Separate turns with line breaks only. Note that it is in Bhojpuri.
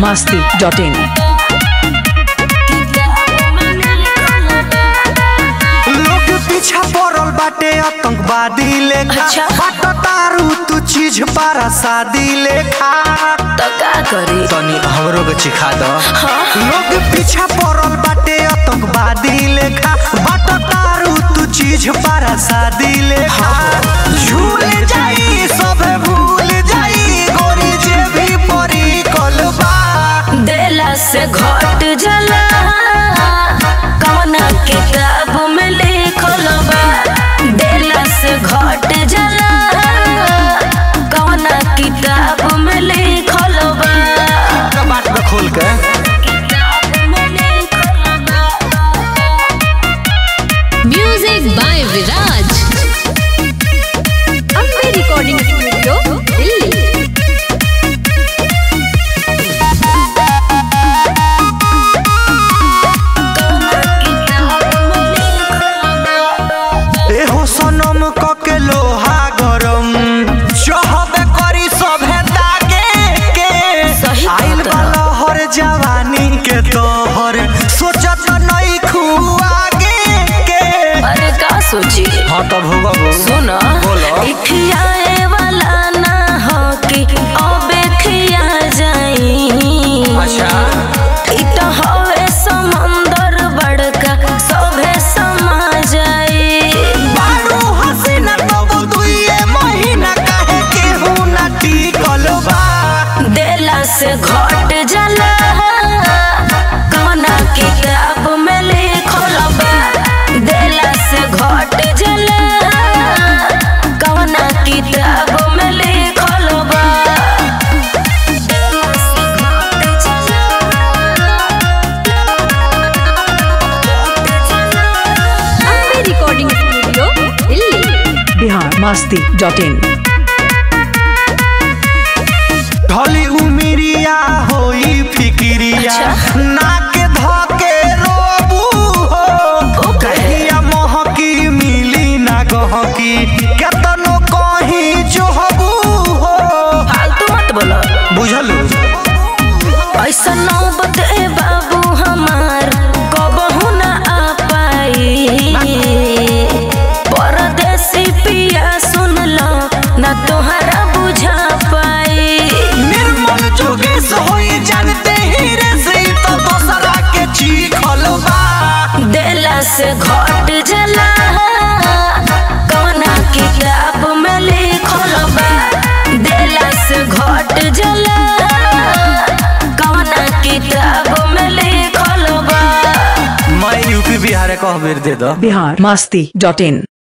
masti.in.
लोग पीछा पड़ल बाटे आतंकवादी लेखा
अच्छा।
बाट तारू तू चीज पारा शादी लेखा
तो का करी
तनी हमरो के चिखा दो लोग पीछा पड़ल बाटे आतंकवादी लेखा बाट तारू तू चीज पारा शादी लेखा झूल जाई सब भूल जाई गोरी जे भी परी कलबा
देला से घट जला कौना किताब में लिखल बा देला से घट जला कौना किताब में लिखल बा
बात में खोल के
किताब में लिखल बा
music by Viraj Ambe recording studio Delhi
एहो सनम कके लोहा गरम चहबे करी सभे दागे के
सही
आइल
बात है।
वाला हर जवानी के तोहर सोचत नहीं खुआगे के
अरे का सोची
हाँ तब होगा
सुना
बोलो।
इखियाए वाला ना हो कि अबे खिया जाई
अच्छा
इ तो हवे समंदर बड़का सभे समा जाई
बारू हसीना तब दुइए महीना काहे केहू ना टिकल बा
देला से घट जला कौना किताब में लिखल बा देला से घट जला कौना किताब में लिखल बा देला से घट जला
Ambe recording studio Delhi
Bihar masti.in.
ढली उमिरिया होई फिकिरिया
अच्छा।
नाक धके रोबू हो
ओ कहे।
कहिया महकी मिली ना गहकी केतनो कहीं जोहबू हो
फालतू मत बोलो
बुझलू
ऐसा नौबत ए बाबू हमार कबहू ना आ पाई परदेसी पिया सुन लो ना तोहरा बुझा पाई
निर्मल जोगेश होई जानते ही रे से तो दोसरा के चीखल बा
देला से घट जला कौना किताब में लिखल बा देला से घट जला कौना किताब में लिखल बा
मैं यूपी बिहार कह बेर दे दो
Bihar masti.in.